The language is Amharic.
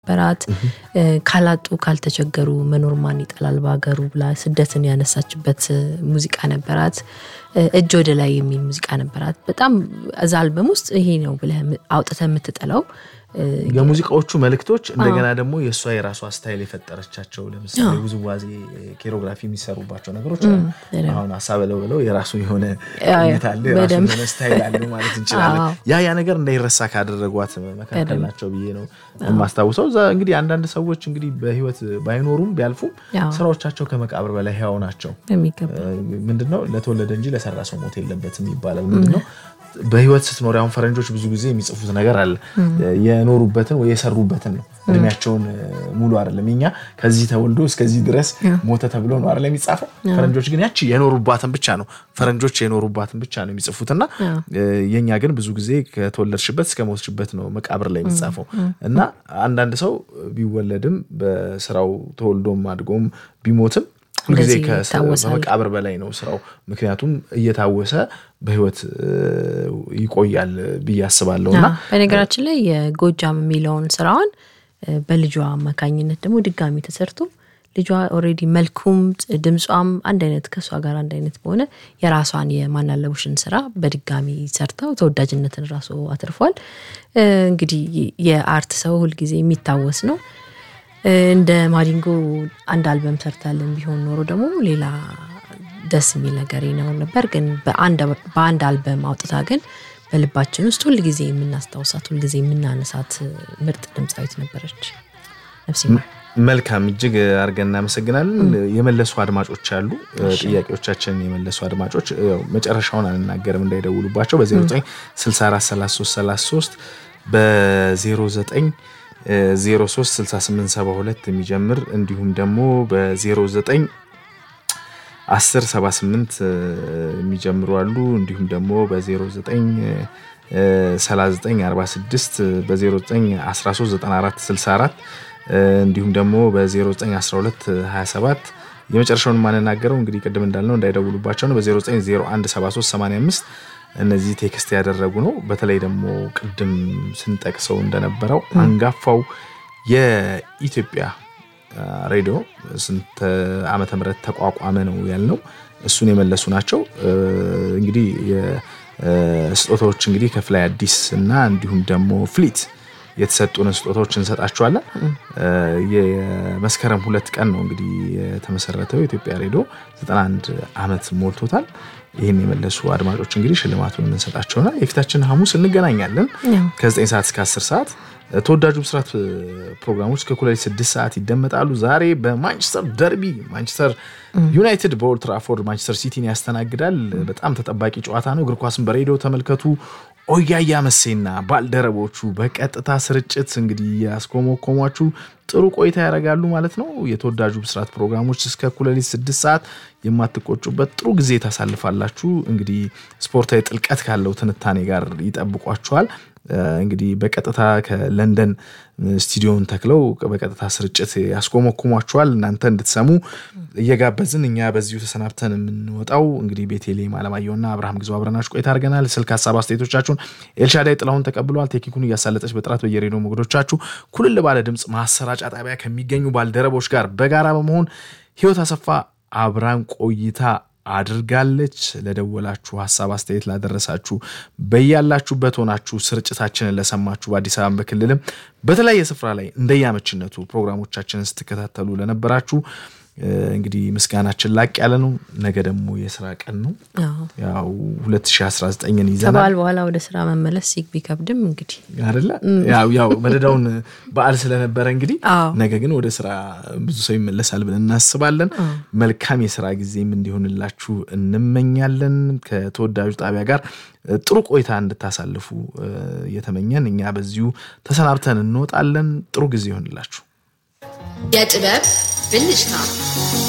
ነበራት። ካላጡ ካልተቸገሩ መኖር ማን ይጠላል በሀገሩ ብላ ስደትን ያነሳችበት ሙዚቃ ነበራት። እጅ ወደ ላይ የሚል ሙዚቃ ነበራት። በጣም እዛ አልበም ውስጥ ይሄ ነው ብለህ አውጥተህ የምትጥለው የሙዚቃዎቹ መልእክቶች እንደገና ደግሞ የእሷ የራሷ ስታይል የፈጠረቻቸው ለምሳሌ ውዝዋዜ ኬሮግራፊ የሚሰሩባቸው ነገሮች አሉ። አሁን አሳበለው ብለው የራሱ የሆነ ሁኔታ አለ፣ የራሱ የሆነ ስታይል አለው ማለት እንችላለን። ያ ያ ነገር እንዳይረሳ ካደረጓት መካከል ናቸው ብዬ ነው የማስታውሰው። እዛ እንግዲህ አንዳንድ ሰዎች እንግዲህ በህይወት ባይኖሩም ቢያልፉም ስራዎቻቸው ከመቃብር በላይ ህያው ናቸው። ምንድነው ለተወለደ እንጂ ለሰራ ሰው ሞት የለበትም ይባላል። ምንድነው በህይወት ስትኖር አሁን ፈረንጆች ብዙ ጊዜ የሚጽፉት ነገር አለ የኖሩበትን ወይ የሰሩበትን ነው። እድሜያቸውን ሙሉ አይደለም። እኛ ከዚህ ተወልዶ እስከዚህ ድረስ ሞተ ተብሎ ነው አይደለም የሚጻፈው። ፈረንጆች ግን ያቺ የኖሩባትን ብቻ ነው ፈረንጆች የኖሩባትን ብቻ ነው የሚጽፉትና የኛ ግን ብዙ ጊዜ ከተወለድሽበት እስከ ሞትሽበት ነው መቃብር ላይ የሚጻፈው እና አንዳንድ ሰው ቢወለድም በስራው ተወልዶም አድጎም ቢሞትም ሁልጊዜ ከመቃብር በላይ ነው ስራው። ምክንያቱም እየታወሰ በህይወት ይቆያል ብዬ አስባለሁ። እና በነገራችን ላይ የጎጃም የሚለውን ስራዋን በልጇ አማካኝነት ደግሞ ድጋሚ ተሰርቶ ልጇ ኦልሬዲ መልኩም ድምጿም አንድ አይነት ከእሷ ጋር አንድ አይነት በሆነ የራሷን የማናለቡሽን ስራ በድጋሚ ሰርተው ተወዳጅነትን ራሱ አትርፏል። እንግዲህ የአርት ሰው ሁልጊዜ የሚታወስ ነው። እንደ ማዲንጎ አንድ አልበም ሰርታለን ቢሆን ኖሮ ደግሞ ሌላ ደስ የሚል ነገር ይኖር ነበር። ግን በአንድ አልበም አውጥታ ግን በልባችን ውስጥ ሁልጊዜ የምናስታውሳት ሁልጊዜ የምናነሳት ምርጥ ድምፃዊት ነበረች። ነፍሴ መልካም፣ እጅግ አድርገን እናመሰግናለን። የመለሱ አድማጮች አሉ፣ ጥያቄዎቻችንን የመለሱ አድማጮች መጨረሻውን አንናገርም እንዳይደውሉባቸው በ09643333 በ09 036872 የሚጀምር እንዲሁም ደግሞ በ09 1078 የሚጀምሩ አሉ። እንዲሁም ደግሞ በ09 3946 በ09 139464 እንዲሁም ደግሞ በ0912 27 የመጨረሻውን የማንናገረው እንግዲህ ቅድም እንዳልነው እንዳይደውሉባቸው ነው። በ09017385 እነዚህ ቴክስት ያደረጉ ነው። በተለይ ደግሞ ቅድም ስንጠቅሰው እንደነበረው አንጋፋው የኢትዮጵያ ሬዲዮ ስንት ዓመተ ምህረት ተቋቋመ ነው ያልነው። እሱን የመለሱ ናቸው። እንግዲህ ስጦታዎች እንግዲህ ከፍላይ አዲስ እና እንዲሁም ደግሞ ፍሊት የተሰጡን ስጦታዎች እንሰጣችኋለን። የመስከረም ሁለት ቀን ነው እንግዲህ የተመሰረተው የኢትዮጵያ ሬዲዮ 91 ዓመት ሞልቶታል። ይህን የመለሱ አድማጮች እንግዲህ ሽልማቱን የምንሰጣቸውና የፊታችን ሐሙስ እንገናኛለን ከ9 ሰዓት እስከ 10 ሰዓት ተወዳጁ ብስራት ፕሮግራሞች ከኩለሌት ስድስት ሰዓት ይደመጣሉ። ዛሬ በማንቸስተር ደርቢ ማንቸስተር ዩናይትድ በኦልድ ትራፎርድ ማንቸስተር ሲቲን ያስተናግዳል። በጣም ተጠባቂ ጨዋታ ነው። እግር ኳስን በሬዲዮ ተመልከቱ። ኦያያ መሴና ባልደረቦቹ በቀጥታ ስርጭት እንግዲህ ያስኮመኮሟችሁ ጥሩ ቆይታ ያደርጋሉ ማለት ነው። የተወዳጁ ብስራት ፕሮግራሞች እስከ ኩለሌት ስድስት ሰዓት የማትቆጩበት ጥሩ ጊዜ ታሳልፋላችሁ። እንግዲህ ስፖርታዊ ጥልቀት ካለው ትንታኔ ጋር ይጠብቋችኋል። እንግዲህ በቀጥታ ከለንደን ስቱዲዮን ተክለው በቀጥታ ስርጭት ያስኮመኩሟቸዋል። እናንተ እንድትሰሙ እየጋበዝን እኛ በዚሁ ተሰናብተን የምንወጣው እንግዲህ ቤቴሌም አለማየሁና አብርሃም ግዞ አብረናችሁ ቆይታ አድርገናል። ስልክ ሀሳብ አስተያየቶቻችሁን ኤልሻዳይ ጥላሁን ተቀብለዋል። ቴክኒኩን እያሳለጠች በጥራት በየሬዲዮ ሞገዶቻችሁ ኩልል ባለ ድምፅ ማሰራጫ ጣቢያ ከሚገኙ ባልደረቦች ጋር በጋራ በመሆን ህይወት አሰፋ አብራን ቆይታ አድርጋለች። ለደወላችሁ ሀሳብ አስተያየት ላደረሳችሁ በያላችሁበት ሆናችሁ ስርጭታችንን ለሰማችሁ በአዲስ አበባ በክልልም በተለያየ ስፍራ ላይ እንደያመችነቱ ፕሮግራሞቻችንን ስትከታተሉ ለነበራችሁ እንግዲህ ምስጋናችን ላቅ ያለ ነው። ነገ ደግሞ የስራ ቀን ነው። ያው 2019ን ይዘናል። ከበዓል በኋላ ወደ ስራ መመለስ ቢከብድም እንግዲህ አይደለ ያው መደዳውን በዓል ስለነበረ እንግዲህ ነገ ግን ወደ ስራ ብዙ ሰው ይመለሳል ብለን እናስባለን። መልካም የስራ ጊዜም እንዲሆንላችሁ እንመኛለን። ከተወዳጁ ጣቢያ ጋር ጥሩ ቆይታ እንድታሳልፉ እየተመኘን እኛ በዚሁ ተሰናብተን እንወጣለን። ጥሩ ጊዜ ይሆንላችሁ። የጥበብ ብልጭታ